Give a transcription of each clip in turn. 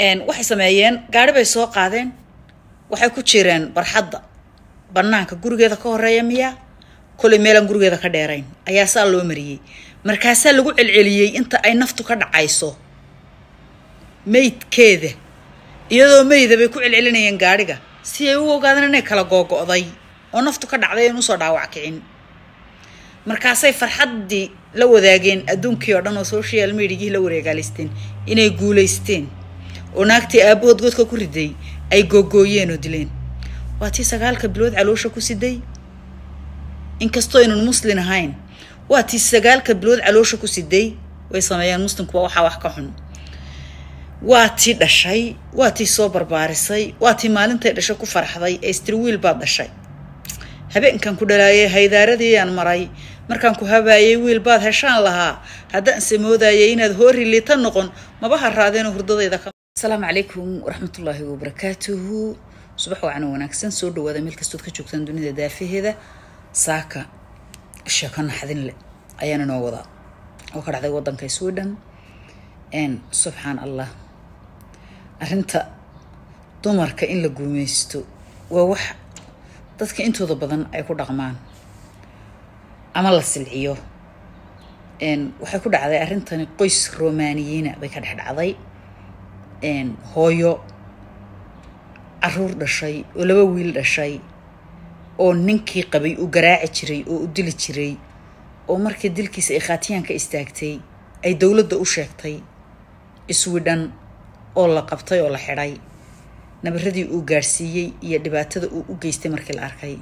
waxay sameeyeen gaari bay soo qaadeen waxay ku jireen barxadda banaanka gurigeeda ka horeeya miyaa kolay meelaan gurigeeda ka dheerayn ayaa saa loo mariyey markaasaa lagu celceliyey inta ay naftu ka dhacayso meydkeeda iyadoo meyda bay ku celcelinayeen gaadhiga si ay u ogaadaan inay kala googo'day oo naftu ka dhacday aan usoo dhaawac kicin markaasay farxaddii la wadaageen adduunkii oo dhan oo social mediagii la wareegaalaysteen inay guulaysteen oo naagtii aabahood godka ku riday ay googooyeen oo dileen waa tii sagaalka bilood caloosha ku siday inkastoo aynan muslin ahayn waa tii sagaalka bilood caloosha ku siday way sameeyeen muslimkuba waxaa wax ka xun waa tii dhashay waa tii soo barbaarisay waa tii maalintay dhashay ku farxday ee istirwiil baad dhashay habeenkan ku dhalaayay haydaaradiiyaan maray markaan ku habaayay wiil baad heshaan lahaa haddaan se moodayay inaad hoori liita noqon maba haraadeenoo hurdadayda ka asalaamu calaykum waraxmatullaahi wabarakaatuhu subax wacan wanaagsan soo dhawaada meel kastood ka joogtaan dunida daafaheeda saaka sheeko naxdin leh ayaan inoo wadaa oo ka dhacday waddanka sweden subxaan allah arrinta dumarka in la guumaysto waa wax dadka intooda badan ay ku dhaqmaan ama la silciyo waxay ku dhacday arrintani qoys romaniyiina bay ka dhex dhacday hooyo caruur dhashay oo laba wiil dhashay oo ninkii qabay uu garaaci jiray oo u dili jiray oo markii dilkiisa ay khaatiyaanka istaagtay ay dowladda u sheegtay iswidhan oo la qabtay oo la xidhay nabaradii uu gaadhsiiyey iyo dhibaatada uu u geystay markii la arkay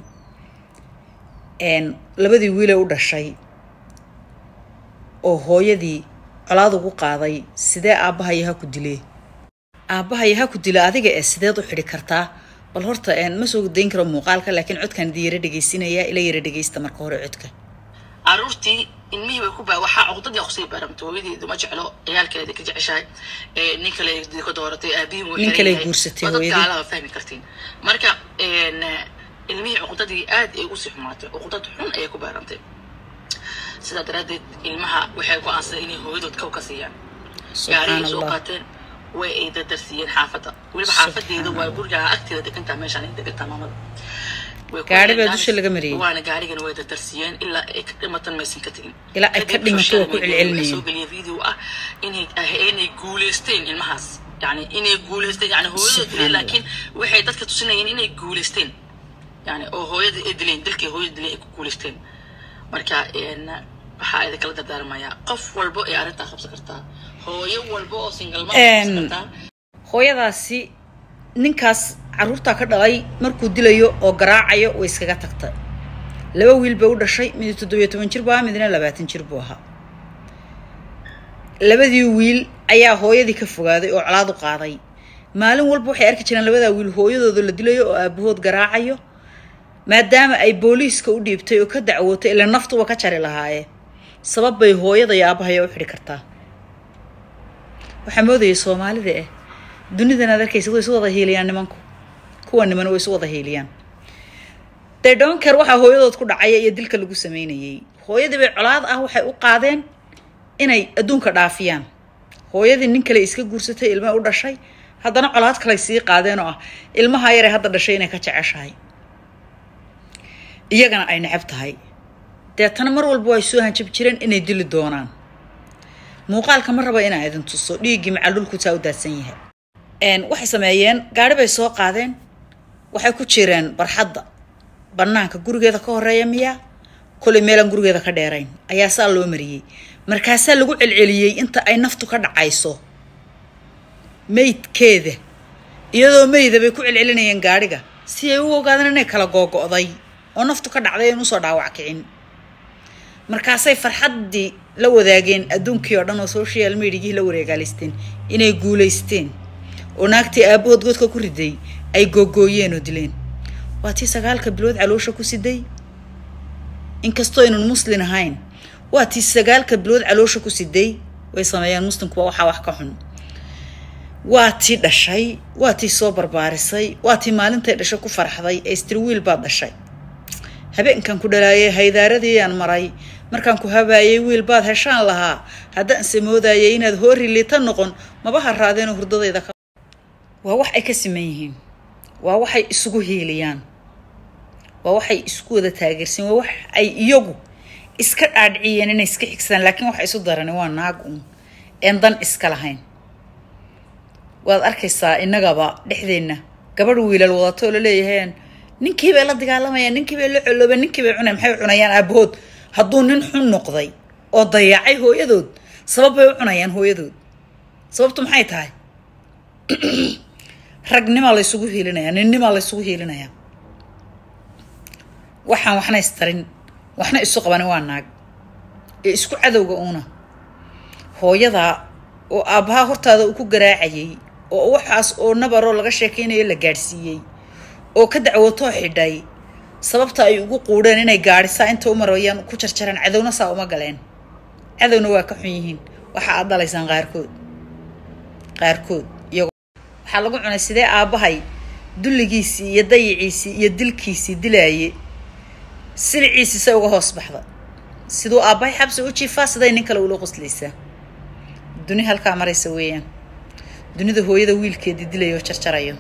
labadii wiilee u dhashay oo hooyadii colaad ugu qaaday sidee aabbahayo ha ku dilee aabbahayo ha ku dila adiga ee sideed u xidhi kartaa bal horta ma soo dayn karo muuqaalka laakiin codkan idi yara dhegaysinaya ila yara dhegaysta marka hore codka caruurtii ilmihii bay ku baa waxaa cuqdadii kusii baramtay hooyadeedu ma jeclo ciyaalkeeda ka jeceshahay nin kale ka dooratay aabihii wuu nin kale guursatay hooyadii dadkaalaha fahmi kartiin marka ilmihii cuqdadii aad ay usii xumaatay cuqdad xun ayay ku baarantay sidaa daraaddeed ilmaha waxay go-aansadeen inay hooyadood kow ka siiyaan gaarigay soo qaateen way ay dadarsiiyeen xaafadda weliba xaafadeeda waa gurigaa agteeda degantaa meeshaan ay degantaa maamada gaari baa dusha laga mariyey waana gaarigana way dadarsiiyeen ilaa ay ka dhimatan maysan ka tegin ilaa ay ka dhimato waa ku celcelinayeen soo geliya video ah inay inay guuleysteen ilmahaas yani inay guuleysteen yani hooyada dileen laakiin waxay dadka tusinayeen inay guuleysteen yani oo hooyada ay dileen dilkii hooyada dileen ay ku guuleysteen marka waxaa idinkala dardaarmayaa qof walbo ee arrintaa qabsan kartaa hooyo walba oo singalma qabsan kartaa hooyadaasi ninkaas caruurtaa ka dhalay markuu dilayo oo garaacayo way iskaga tagtay laba wiil bay u dhashay mid toddobiyo toban jir buu ahaa midna labaatan jir buu ahaa labadii wiil ayaa hooyadii ka fogaaday oo colaad u qaaday maalin walba waxay arki jireen labadaa wiil hooyadooda la dilayo oo aabahood garaacayo maadaama ay booliiska u dhiibtay oo ka dacwootay ila naftuba ka jari lahaayee sabab bay hooyada iyo aabahaya u xidhi kartaa waxaa moodayay soomaalida ah dunidan aad arkaysa way isu wada hiiliyaan nimanku kuwa niman way isu wada hiiliyaan dee dhonker waxaa hooyadood ku dhacaya iyo dilka lagu sameynayay hooyadii bay colaad ah waxay u qaadeen inay adduunka dhaafiyaan hooyadii nin kale iska guursatay ilma u dhashay haddana colaad kaley sii qaadeen oo ah ilmaha yare hadda dhashay inay ka jeceshahay iyagana ay necab tahay deetana mar walba way soo hanjab jireen inay dili doonaan muuqaalka ma raba inaa idin tuso dhiiggii macaldhulku taa u daadsan yahay waxay sameeyeen gaari bay soo qaadeen waxay ku jireen barxadda banaanka gurigeeda ka horeeya miyaa kolay meelaan gurigeeda ka dheerayn ayaa saa loo mariyey markaasaa lagu celceliyey inta ay naftu ka dhacayso meydkeeda iyadoo meyda bay ku celcelinayeen gaadhiga si ay u ogaadaan inay kala googo'day oo naftu ka dhacday aan usoo dhaawac kicin markaasay farxaddii la wadaageen adduunkii oo dhan oo social mediagii la wareegaalaysteen inay guulaysteen oo naagtii aabahood godka ku riday ay googooyeen oo dileen waa tii sagaalka bilood caloosha ku siday inkastoo aynan muslin ahayn waa tii sagaalka bilood caloosha ku siday way sameeyeen muslimkuba waxaa wax ka xun waa tii dhashay waa tii soo barbaarisay waa tii maalintay dhashay ku farxday ee istirwiil baad dhashay habeenkan ku dhalaayay haydaaradiiyaan maray markaan ku habaayay wiil baad heshaan lahaa haddaan se moodayay inaad hoori liita noqon maba haraadeenoo hurdadayda ka waa wax ay ka siman yihiin waa waxay isugu hiiliyaan waa waxay isku wada taageersan waa wax ay iyagu iska dhaadhiciyeen inay iska xigsadaan laakiin waxa isu darani waa naag uun een dan iska lahayn waad arkaysaa innagaba dhexdeenna gabadh wiilal wadato oo laleeyaheen ninkii bay la dagaalamayaan ninkii bay la coloobeen ninkii bay cunayaan maxay u cunayaan aabahood hadduu nin xun noqday oo dayacay hooyadood sabab bay u cunayaan hooyadood sababtu maxay tahay ragnimaa laysugu hiilinayaa ninnimaa laysugu hiilinayaa waxaan waxna istarin waxna isu qabanin waa naag ee isku cadowga uuna hooyadaa oo aabbahaa hortaada uu ku garaacayay oo waxaas oo nabaroo laga sheekaynayo la gaadhsiiyey oo ka dacwootoo xidhay sababta ay ugu quudheen inay gaadhisaa inta u marayaan ku jarjareen cadowna saa uma galeen cadowna waa ka xun yihiin waxa aad dhalaysaan qaarkood qaarkood iyagoo waxaa lagu cunay sidee aabbahay dulligiisii iyo dayiciisii iyo dilkiisii dilaaye siliciisii say uga hoos baxda siduu aabbahay xabsi u jiifaa siday nin kale ula qoslaysaa duni halkaa maraysa weeyaan dunida hooyada wiilkeedii dilaya oo jarjarayo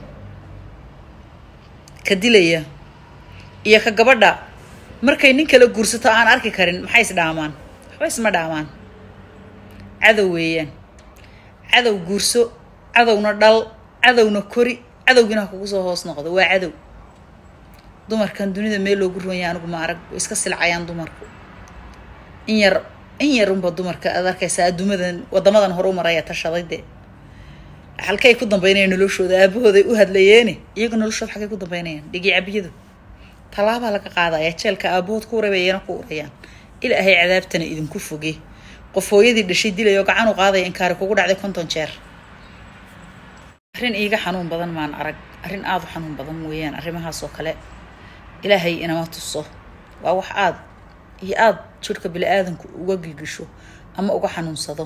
ka dilaya iyo ka gabadha markay nin kala guursato aan arki karin maxay is dhaamaan waxba isma dhaamaan cadow weeyaan cadow guurso cadowna dhal cadowna kori cadowgiina ha kugu soo hoos noqdo waa cadow dumarkan dunida meel loogu ronya anigu ma arag way iska silcayaan dumarku in yar in yarunba dumarka aad arkaysaa adduumadan wadamadan hore u maraya tashaday dee halkay ku dambeynayaan noloshooda aabahooday u hadlayeene iyaga noloshooda xalkay ku dambeynayaan dhigi cabiyadu tallaabaa laga qaadaya jeelka aabahood ku urabay iyana ku urayaan ilaahay cadaabtana idinku foge qof hooyadii dhashay dilayoo gacan u qaadaya inkaari kugu dhacday konton jeer arrin iiga xanuun badan maan arag arrin aada u xanuun badan weeyaan arrimahaas oo kale ilaahay inama tuso waa wax aada iyo aada jirhka bili-aadanku uga gilgisho ama uga xanuunsado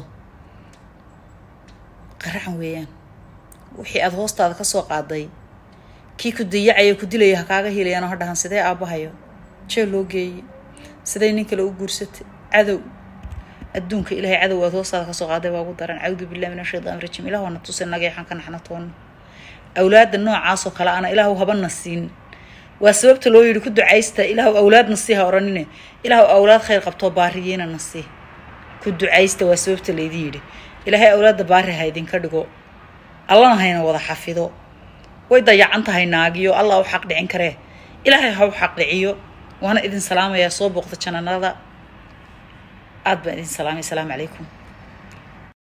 qaraxan weeyaan wixii aada hoostaada kasoo qaaday kii ku dayacaya ku dilaya ha kaaga hiilayaanoo ha dhahan sidee aabbahayo jeel loo geeyey siday nin kale u guursatay cadow adduunka ilaahay cadow aad hoostaada kasoo qaaday waa ugu daran cawdu billahi min ashaytaan rajiim ilaah waana tuse nageexan ka naxna toonna awlaadda noocaasoo kale ana ilaahu habana siin waa sababta loo yidhi ku ducaysta ilaahu awlaadna sii ha odhanine ilaahu awlaad khayr qabtoo baariyiina na sii ku ducaysta waa sababta laydin yidhi ilaahay awlaadda baari ha idinka dhigo allana hayna wada xafido way dayacan tahay naagiyo allah u xaq dhicin karee ilaahay ha u xaq dhiciyo waana idin salaamayaa soo booqda jananada aad baan idin salaamay asalaamu calaykum